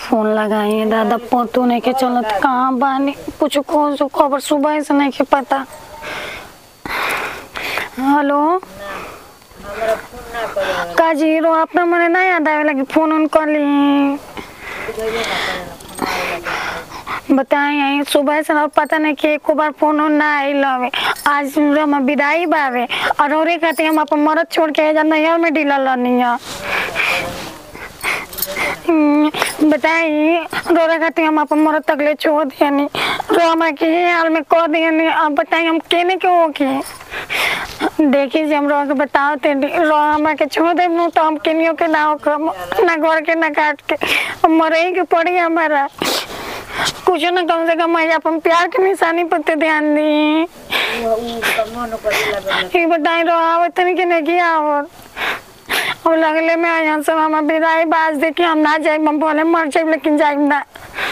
Phone लगाई दादा पतो नहीं के चलत कहाँ बानी कुछ कौन सो खबर सुबह से नहीं के पता हेलो का जीरो अपना मने नहीं याद आवे लगी फोन उन कर ली बताई आई सुबह से ना पता नहीं कि एको बार फोन उन ना आई लवे आज हम विदाई बावे और औरे कहते हम अपन मरद छोड़ के जा नैहर में ढीला लनी है हम्म, बताई रोरा खाती हम अपन मरद तकले छोड़ दियनी रो हमरा के ये हाल में कह दियनी अब बताई हम केने के हो के देखी जी हम रोआ के बताओ ते रो हमरा के छोड़ दे नु तो हम केनियो के ना हो ना घर के ना काट के अब मरे ही के पड़ी हमारा कुछ ना कम से कम मैं अपन प्यार के निशानी पर ते ध्यान दी ये बताई रो आवत नहीं के नहीं किया और अब लगले में यहाँ से हम विदाई बाज दे कि हम ना जाए हम बोले मर जाए लेकिन जाए ना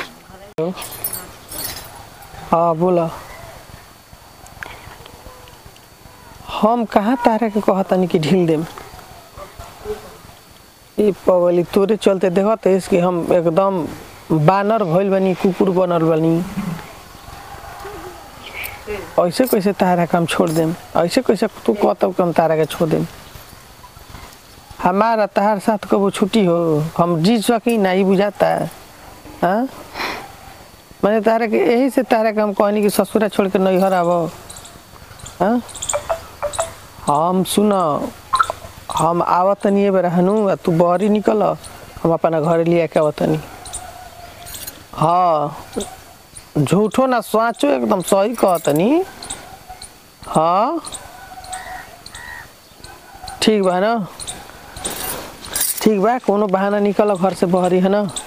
हाँ बोला हम कहाँ तारा के कहतनी कि ढील देम ई पगली तोरे चलते देखत है कि हम एकदम बानर भइल बनी कुकुर बनल बनी ऐसे कैसे तारा के हम छोड़ देम ऐसे कैसे तू कहतब कि हम तारा के छोड़ देम हमारा तहार साथ कबो छुट्टी हो हम जी सकी ना ही बुझाता है हाँ मैंने तारा के यही से तारा के हम कहनी कि ससुरा छोड़ के नैहर आब हाँ हम सुन हम आवत नहीं बेर हनु तू बहरी निकल हम अपना घर लिया के आवतनी हाँ झूठो ना सोचो एकदम सही कहतनी हाँ ठीक बा ना ठीक बा कोनो बहाना निकल घर से बहरी है ना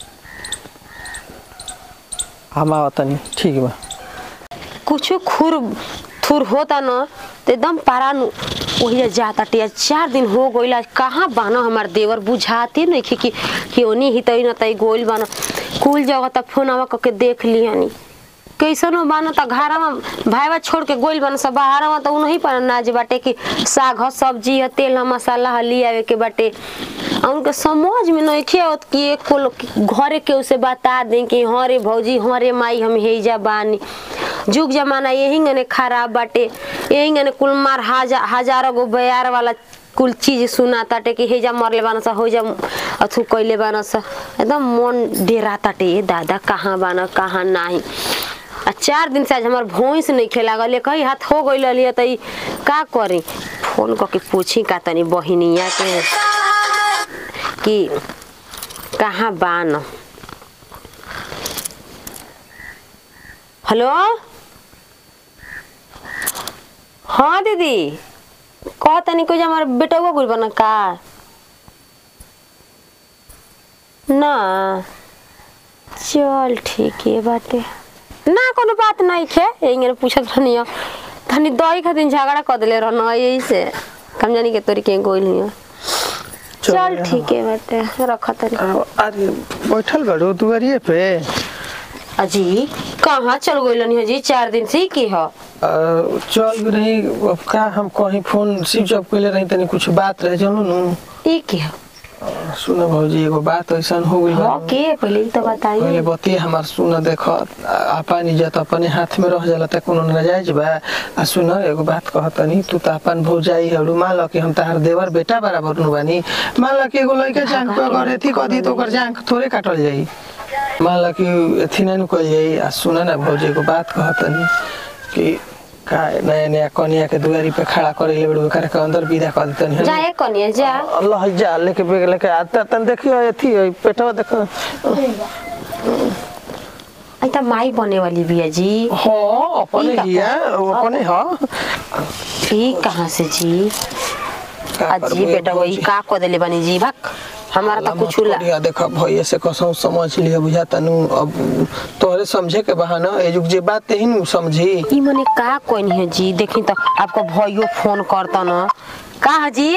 हम आवतनी ठीक बा कुछ खुर थुर होता न तो एकदम पारा नु वही जाता टिया चार दिन हो गइल आज कहाँ बानो हमार देवर बुझाते नहीं कि कि कि ओनी ही तई न तई गोइल बानो कुल जगह तक फोनवा करके देख लियानी कैसन हो बानो त घरवा भाईवा छोड़ के गोइल बानो सब बाहरवा त उनही पर नाज बाटे कि साग ह सब्जी ह तेल ह मसाला ह ले आवे के बाटे आ उनके समझ में नहीं आवत कि एक को लोग घरे के उसे बता दें कि हाँ रे भौजी हाँ रे माई हम हेजा बानी जुग जमाना यही गने खराब बाटे यही गने कुल मार हजार हजारों गो बयार वाला कुल चीज सुना ताटे कि हेजा मरले बान सा हो जा अथु कैले बान सा एकदम मन डेरा ताटे ये दादा कहाँ बान कहाँ नाही आ चार दिन से आज हमार भैंस नहीं खेला गले कहीं हाथ हो गई लिया त ई का करी फोन करके पूछी का तनी बहिनिया के कि कहाँ बान हेलो हाँ दीदी कह तनी कोई हमार बेटा गुल बना का ना चल ठीक है बाटे ना कोनो बात नहीं खे यही पूछत रहनी हो तनी दही खातिर झगड़ा कर दिले रहना यही से कम जानी के तोरी के गोइल हियो चल ठीक है बाटे रख तनी अरे बैठल बड़ो दुआरिये पे अजी कहाँ चल गइल हो जी चार दिन से ही की हो अ, चल रही अब का हम कहीं फोन स्विच ऑफ कैले रही तनी कुछ बात रहे चलो नु ई की हो सुन भौजी एगो बात ऐसा हो गई हाँ के पहले ही तो बताइए पहले बतिए हमार सुन देख अपन इज्जत अपने हाथ में रह जाला त कोनो नाजायज बा आ सुन एगो बात कहतनी तू त अपन भौजाई हरु मान ल कि हम तहार देवर बेटा बराबर नु बानी मान ल कि एगो लइका जांग पे अगर एथी कदी तो ओकर जांग थोड़े काटल जाई मान ल कि एथी ना नु कल जाई आ सुन ना भौजी एगो बात कहतनी कि का नया नया कनिया के दुआरी पे खड़ा करे ले बड़ू करे के अंदर विदा कर देतनी है ना? जाए कनिया जा अल्लाह जा लेके बेग लेके आता तन देखियो एथी है, पेटवा देखो आई त माई बने वाली बिया जी हाँ अपने ठीक ही है वो अपने हाँ ई कहाँ से जी का अजी करबो बेटा ये वही भौजी? का को देले बनी जी भक हमारा अल्लाह तो कुछ मत ला करिया, देखा भैया से कसम समझ लिया बुझा तनु अब तोहरे समझे के बहाना ए जुग जे बात ही नु समझी ई मने का कोई नहीं है जी देखी तो आपको भाइयों फोन करता ना का है जी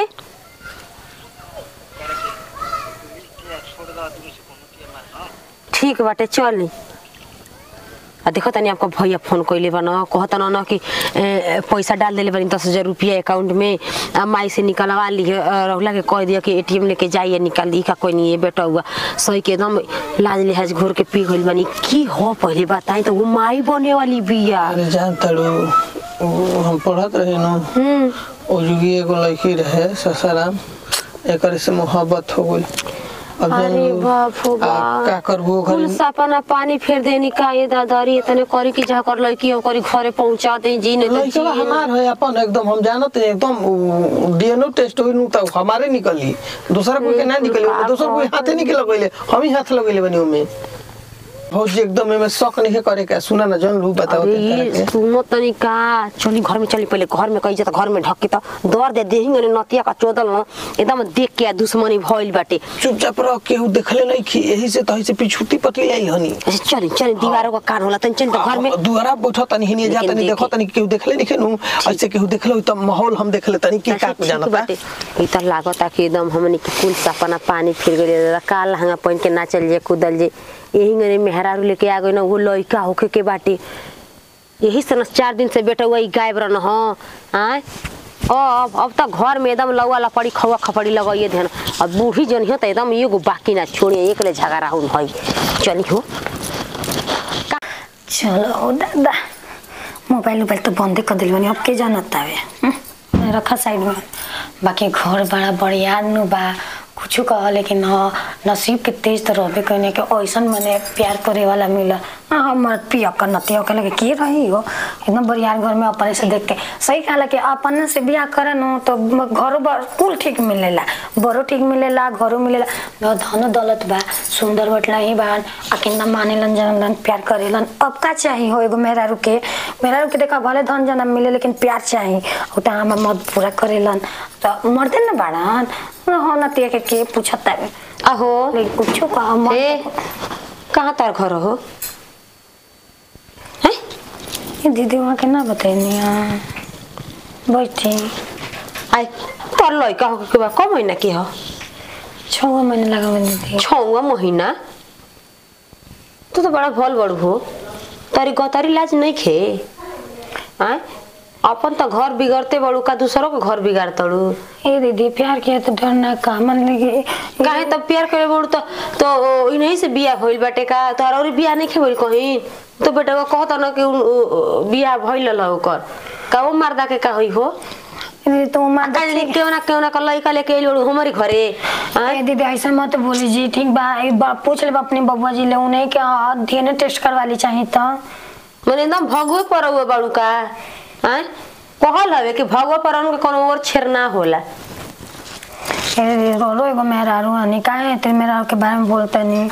ठीक बाटे चली आ देखो तनी आपका भैया फोन कइले बा न कहता न न कि ए, पैसा डाल देले बानी दस हजार रुपया अकाउंट में आ माई से निकलवा लिए रहुला के कह दिया कि एटीएम लेके जाइए निकाल दी का कोई नहीं है बेटा हुआ सही के एकदम लाज लिहाज घोर के पी गइल बानी की हो पहले बताई तो वो माई बने वाली बिया अरे जान तड़ू उ हम पढ़त रहे न हम्म ओ जुगी एगो लड़की रहे ससाराम एकर से मोहब्बत हो गई अब अरे जान बाप रे आ, बाप का करबो कुल घर सपना पानी फेर देनी का ये दादारी इतने करी कि जा कर लड़की ओकरी घरे पहुंचा दे जी नहीं तो लड़का जी हमार है अपन एकदम हम जानत है एकदम डीएनए टेस्ट होई नु त हमारे निकली दूसरा कोई के ना निकली बाप दूसरा कोई हाथे निकल गइले हम ही हाथ लगइले बनी ओमे भौजी एकदम एमे शक नहीं करे के सुना ना जन लू बताओ अरे के ये सुनो तनी का चली घर में चली पहले घर में कही त घर में ढक्की त दर दे देहिंगे नतिया का चोदल न एकदम देख के दुश्मनी भइल बाटे चुपचाप रह केहू देखले नहीं कि यही से तही से पिछुती पटी लाई हनी अच्छा चली चली दीवारों का कान होला तनी चली त घर में दुआरा बैठो तनी हिनी जा लेकिन तनी देखो देखी। तनी केहू देखले नहीं नु ऐसे केहू देखले त माहौल हम देखले तनी के का अच्छा, ठीक जानता बाटे ई त लागता कि एकदम हमनी के कुल सपना पानी फिर गइल का लहंगा पहन के ना चल जे कूदल जे यही गने मेहरारू लेके आ गई ना वो लइका होके के बाटे यही से न चार दिन से बेटा हुआ ई गायब रहन ह आय अब अब तक घर में एकदम लौआ लपड़ी खवा खपड़ी लगाइए ध्यान अब बूढ़ी जन हो त एकदम एगो बाकी ना छोड़िए एक ले झगड़ा हुन हई चली हो चलो दादा मोबाइल उबाइल तो बंदे कर दिल बनी अब के जानत तावे हम्म, रखा साइड में बाकी घर बड़ा बढ़िया नु बा कुछ कह लेकिन हाँ नसीब के तेज तो रहबे कहने के ऐसन मने प्यार करे वाला मिला हाँ हमर पिया कर नतिया के लगे के रही हो एकदम बढ़िया घर में अपने से देख के सही कहला कि अपन से बियाह करे नु तो घरो बर कुल ठीक मिलेला बड़ो ठीक मिलेला घरो मिलेला न धन दौलत बा सुंदर बटला ही बान आ कितना मानेलन जनलन प्यार करेलन अब का चाही हो एगो मेहरारू के मेहरारू के देखा भले धन जनम मिले लेकिन प्यार चाही उटा हम मत पूरा करेलन तो मर्दे न बाड़न हो न तिया के के पूछता है आहो लेकिन कुछो कहा मत ए कहाँ तार घर हो हैं ये दीदी वहाँ के ना बताइनी हाँ बैठी आई तोर लइका हो के बा क महीना के हो छः महीने लगा बनी दीदी छौवा महीना तू तो बड़ा भल बड़ हो तारी गतारी लाज नहीं खे आय अपन तो घर बिगड़ते बड़ू का दूसरों के घर बिगाड़ तड़ू ए दीदी प्यार किया तो डरना का मन लगे काहे तब प्यार करे बड़ू तो तो इन्हीं से बियाह भइल बाटे का तोहरा और बियाह नहीं खे भइल कहीं तो बेटा को कहता ना कि उ- उ- बियाह भइल ल ओकर का वो मर्दा के का होई हो ए दीदी तो मान का जानी केहू ना केहू ना का लइका लेके आइल बड़ू हमारी घरे आय ए दीदी ऐसा मत बोली जी ठीक बा एक बार पूछ ले अपने बबुआ जी ले उन्हें क्या डीएनए टेस्ट करवा ली चाहिए तो मैंने एकदम भगवे पर हुए बाड़ू का आय कहल हवे कि भगवे पर के कोनो और छेर ना होला ए दीदी रो रो एगो मेहरारू हनी काहे तेरे मेहरारू के बारे में बोलते नहीं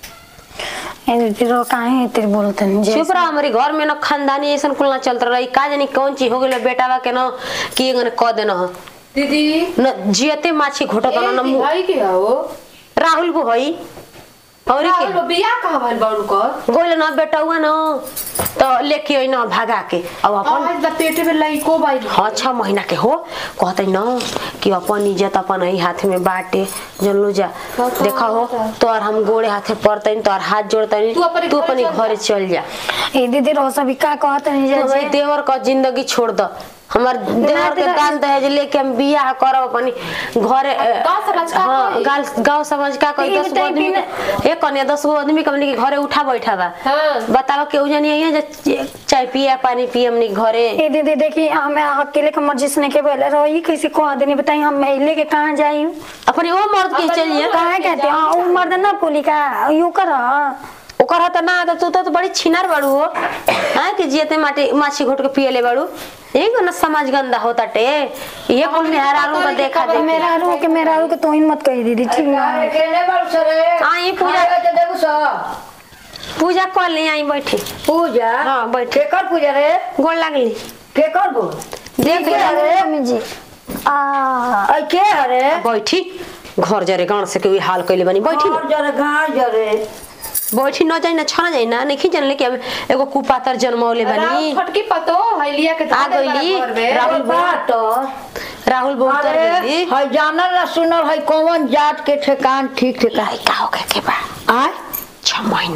ए दीदी रो काहे तेरे बोलते नहीं जे चुप रहा हमारे घर में ना खानदानी ऐसा कुल ना चलता रही का जानी कौन चीज हो गई बेटा के ना कि एगने कह देना हो दीदी न जियते माछी घोटत ए, ना मुंह भाई के हो राहुल को हई और राहुल के बिया कहाँ भइल बाड़ू कर गोल ना बेटा हुआ ना तो लेके आई ना भागा के अब अपन आज द पेटे में लइको बाइल हाँ छह महीना के हो कहते न कि अपन इज्जत अपन ही हाथ में बाटे जनलू जा बता, देखा हो बता। तोर हम गोड़े हाथे पड़ते तोर हाथ जोड़ते तू अपने तू घरे अपने चल जा। घरे चल जा ए दीदी रो सभी का कहते नहीं तू हमारे जे देवर का जिंदगी छोड़ दो हमार देवर के तेरा- दान दहेज लेके हम बियाह करब अपनी घरे अ, गाँव समाज का हाँ कोई? गाल गांव समाज का कोई ये दस गो बताई आदमी बिना- के एक कन्या दस गो आदमी के हमनी के घरे उठा बैठा बा हाँ। बताओ केहू जानी है जे चाय पिए पानी पिए हमनी के घरे ए दीदी देखी हमें अकेले के मर्जी से नहीं के बोले रो ये कैसे को आदमी बताई हम ले के कहाँ जाई अपने वो मर्द के चलिए कहाँ कहते हाँ वो मर्द ना बोली का यू कर ओकर हत ना आदत तू तो बड़ी छिनार बाड़ू हो हाँ कि जियते माटी माछी घोट के पिए ले बाड़ू यही को ना समाज गंदा होता टे ये कुल मेहरारू का देखा तो देख मेरा रू के मेरा रू के तो ही मत कही दीदी ठीक ना केने बाड़ू सरे हाँ ये पूजा ते देखू स पूजा कर ले आई बैठी पूजा हाँ बैठे केकर पूजा रे गोड़ लागली केकर गो देख के ले रे मम्मी जी आ आई के रे बैठी घर जरे गाँव से कोई हाल कैले बनी बैठी ना घर जरे गाँव जरे बैठी न जाई ना छना जाई ना नहीं जानले कि अब एगो कुपातर जन्मौले बनी राम फटकी पतो हैलिया के आ गईली राहुल बात राहुल बहुत अरे गईली है जानल ना सुनल है कौन जात के ठेकान ठीक ठेकान का हो गए के बा आय छह महीना के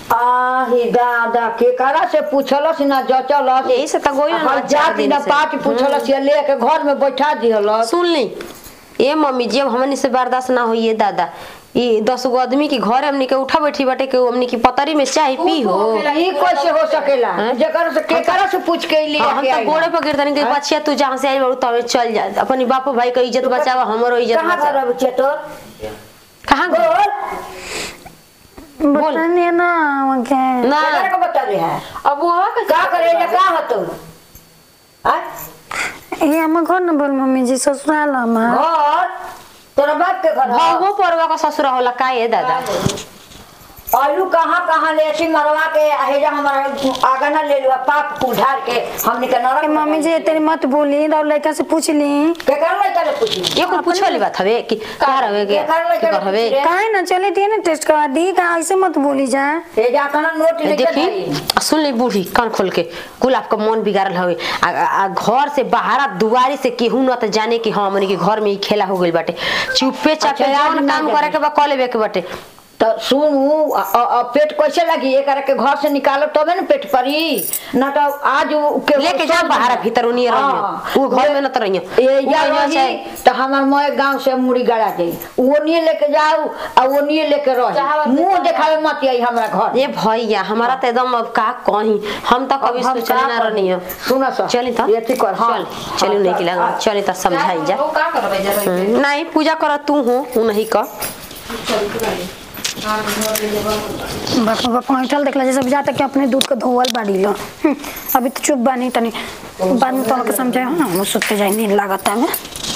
आही दादा के करा से पूछलस ना जचलस यही से त गोइल ना हर चार जाति दिन ना से। पाँच पूछलस ये लेके घर में बैठा दिहलस सुन ली ए मम्मी जी अब हमनी से बर्दाश्त ना होइए दादा ये दस गो आदमी के घर हमनी के उठा बैठी बाटे के हमनी की पतरी में चाय पी हो ई कैसे हो सकेला जेकर से के करा से पूछ के ले हाँ, हम के तो आई गोड़े पर गिरतनी के बच्चिया तू जहाँ से आई बाबू तब चल जा अपनी बाप भाई के इज्जत बचावा हमरो इज्जत कहां घर बचावा अब चेतो कहाँ गो बता नहीं ना क्या ना केकरा को बता रहे है अब वो का करे जा का हतो आ ये हम घर न बोल मम्मी जी ससुराल हमार घर तोरा बाप के घर है? भगो परवा का ससुरा होला का ये दादा आलू कहाँ कहाँ ले ऐसी मरवा के हेजा हमारा आगा ना ले लुआ पाप उधार के हमने के नरक ए, मम्मी जी तेरी मत बोली और लड़का से पूछ ली के कर लइका ले पूछी ये कोई पूछे वाली बात हवे कि का हवे के कर ले, के कर हवे कर ले। काहे ना चले दिए ना टेस्ट करवा दी का ऐसे मत बोली जा हेजा कना नोट लेके देखी जाई आ सुन ले बूढ़ी कान खोल के कुल आपका मन बिगाड़ल हवे आ, आ, आ घर से बाहर दुआरी से केहू न त जाने कि हाँ हमनी के घर में ही खेला हो गइल बाटे चुपे चापे अच्छा, जौन ना काम जाने। करे के बा कॉलेज के बाटे तो सुनू अ- अ- अ- पेट कैसे लगी एक के घर से निकालो तबे ना पेट परी ना तो आज उ- के लेके जा बाहर भीतर उनिए रहियो वो घर में न त रहियो ये उ जा रहियो रही चाहे तो हमार मोए गांव से मुड़ी गड़ा जाई वो नहीं लेके जाऊ आ वो नहीं लेके रही मुंह देखावे मत आई हमरा घर ये भैया हमारा तो एकदम अब का कहीं हम तो कभी हम सोचले का ना करी? रहनी सुनो सर चली त ये ठीक कर हाँ चल चली नहीं कि लगा चली त समझाई जा हम्म, नहीं पूजा कर तू हो उ नहीं कर बापा बापा ऐठल देखला जैसे बुझा तक कि अपने दूध को धोवल बाड़ी लो हम्म, अभी तो चुप बानी तनी बाद में तो के समझे हाँ हम सुते जाए नींद लागत है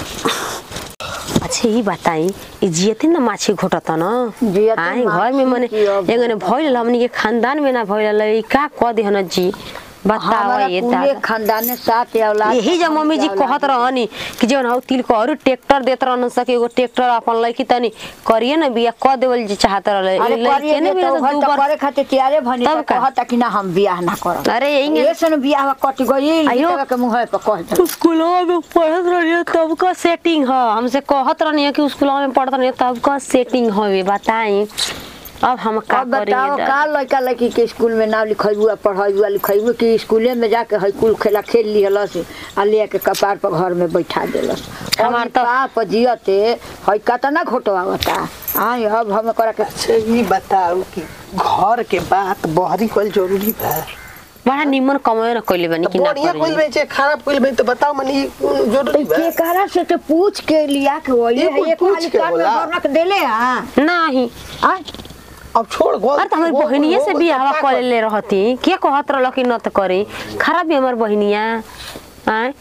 अच्छा ये बताई ई जियते ना माछी घोटता ना जियते आई घर में मने माछी की अब- एगने भइल हमनी के खानदान में ना भइल ई का कह दे हन जी बताओ हमारा ये पूरे दादा खानदान में सात औलाद यही जब मम्मी जी कहत रहनी कि जवन हौ तिल को और ट्रैक्टर देत रहन सके एगो ट्रैक्टर अपन लइकी तनी करिए ना बिया क देवल जी चाहत रहले अरे लइके करिए ने तो बिया घर दू तो बार करे खातिर तैयारे भनी तब तो का? कहता कि ना हम बियाह ना करब अरे यही ये सन बियाह कट गई आयो। आयो के मुंह पे कह दे स्कूलवा में पढ़त रहिए तब का सेटिंग ह हमसे कहत रहनी कि स्कूलवा में पढ़त रहिए तब का सेटिंग हवे बताई अब हम का अब बताओ करिए का लड़का लड़की के स्कूल में नाम लिखेबू आ पढ़ेबू आ लिखेबू कि स्कूले में जाके हई कुल खेला खेल लिहलस आ ले के कपार पर घर में बैठा देलस हमार तो- पाप जियते हई कतना घोटवावता आई अब हम करा के अच्छा ये बताओ कि घर के बात बहरी कल जरूरी बा बड़ा निमन कमाए न कइले बनी कि ना बढ़िया कोई करिए में चाहे खराब कोई में तो बताओ मनी ये कौन जरूरी बा के करा से तो पूछ के लिया के वही ये है कुल ये पूछ खाली के कान में होला। भर रख देले हां नहीं आ अब छोड़ गो अरे तो हमारी बहनिया से बियाह कर ले रहती के कहत रहल कि न त करी खराब भी हमार बहनिया आय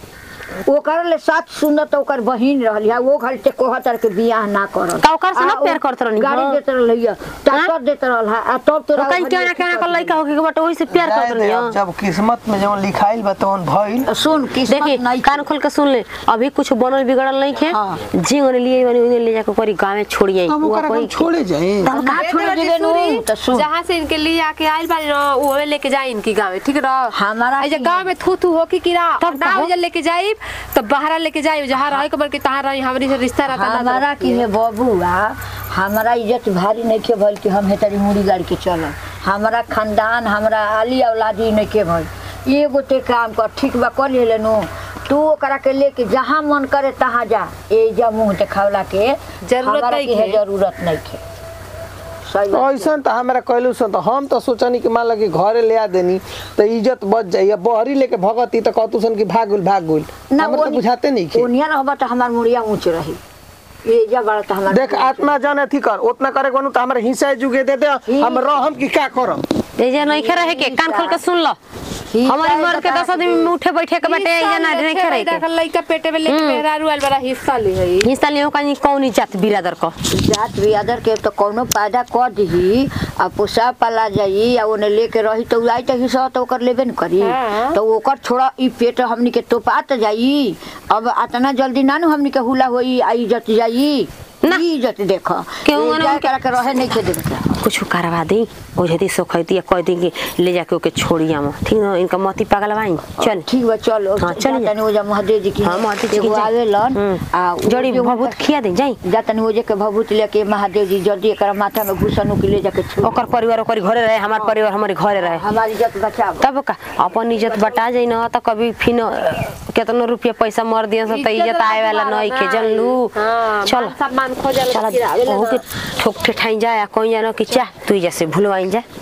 ओकर ले साथ सुनत ओकर बहिन रहली है वो घर से कहतर के बियाह ना करल का ओकर से ना आ, ओ प्यार करत रहनी गाड़ी हो? देत रहलिए ताकत देत रहल है आ तब तो तोरा कहीं क्यों ना क्यों ना कर लइका होके के बट ओही से प्यार करत रहनी हो। जब किस्मत में जवन लिखाइल बा तवन भइल सुन किस्मत देखी नहीं कान खोल के सुन ले अभी कुछ बनल बिगड़ल नहीं खे हाँ। जी ओने लिए बनी ओने ले जाके करी गांव में छोड़ी आई तब ओकरा हम छोड़े जाए तब ना छोड़ दिबे नु तो सुन जहाँ से इनके लिए आके आइल बानी न ओहे लेके जाई इनकी गाँव में ठीक रह हमारा ऐसे की- गाँव में थू थू हो की किरा तब ना कहो। उजल लेके जाई तो बाहर लेके जाई जहाँ रहे के बल्कि तहाँ रही हमारी से रिश्ता रहता ना हमारा की है बबुआ हमारा इज्जत भारी नहीं के भइल कि हम हेतरी मुड़ी गाड़ी के चलल हमारा खानदान हमारा आली औलादी नहीं के भइल एगो ते काम कर ठीक बा कर ले नु तू ओकरा के लेके जहाँ मन करे तहाँ जा ए जा मुंह देखावला के जरूरत हमारा नहीं की है के। जरूरत नहीं के सही बात ऐसा तो हमारा कहलू सन तो हम तो सोचनी कि मान लगे घरे ले आ देनी तो इज्जत बच जाई अब बहरी लेके भगती तो कहतू सन कि भागुल भागुल ना हमरा तो ओनी- बुझाते नहीं कि ओनिया रहबा तो हमार मुड़िया ऊंच रही ये जा बड़ा तो हमार देख आत्मा जन अथी कर उतना करे कोनु तो हमारे हिस्सा जुगे दे दे हम रहम कि का करम एजे नहीं खे रहे के कान खोल के सुन लो ही हमारी चाहे मर्द के बता दस आदमी में उठे बैठे के बाटे एजे ना नहीं खे रहे के लइका पेटे में लेके मेहरारू आइल बड़ा हिस्सा ली है हिस्सा लियो कहीं कौन जात बिरादर को जात बियादर के तो कौनो पैदा कर दही आ पोसा पाला जाई आ ओने लेके रही तो आई तो हिस्सा तो ओकर लेबे न करी हाँ। तो ओकर छोड़ा ई पेट हमनी के तोपात जाई अब अतना जल्दी ना नु हमनी के हुला होई आ इज्जत जाई ना। ई इज्जत देख केहू ई ओने जाए उनके- करा के रहे नहीं के देख कुछ करवा दी ओ जदी सोखैती या कह दी कि ले जाके ओके छोड़ी हम ठीक न इनका मती पागल भाई चल ठीक बा चलो हाँ, चल जा। जातनी ओजा महादेव जी की हाँ, महादेव जी की एगो जय। आवेलन हम्म। आ उ जड़ी जो भभूत खिया दे जाई जातनी ओजे के भभूत लेके महादेव जी जल्दी एकरा माथा में घुसनु के ले जाके छोड़ ओकर परिवार ओकर घरे रहे हमार परिवार हमारे घरे रहे हमारी इज्जत बचाव तब का अपन इज्जत बटा जाई न त कभी फिन केतनो रुपया पैसा मर दिया त इज्जत आए वाला नहीं के जनलू हाँ, चल मान सम्मान खोजल चल फिर आवेला ओहू ना। के ठोक ठेठाई जाए आ कहीं जानो कि चाह तू जैसे भूलवाई जा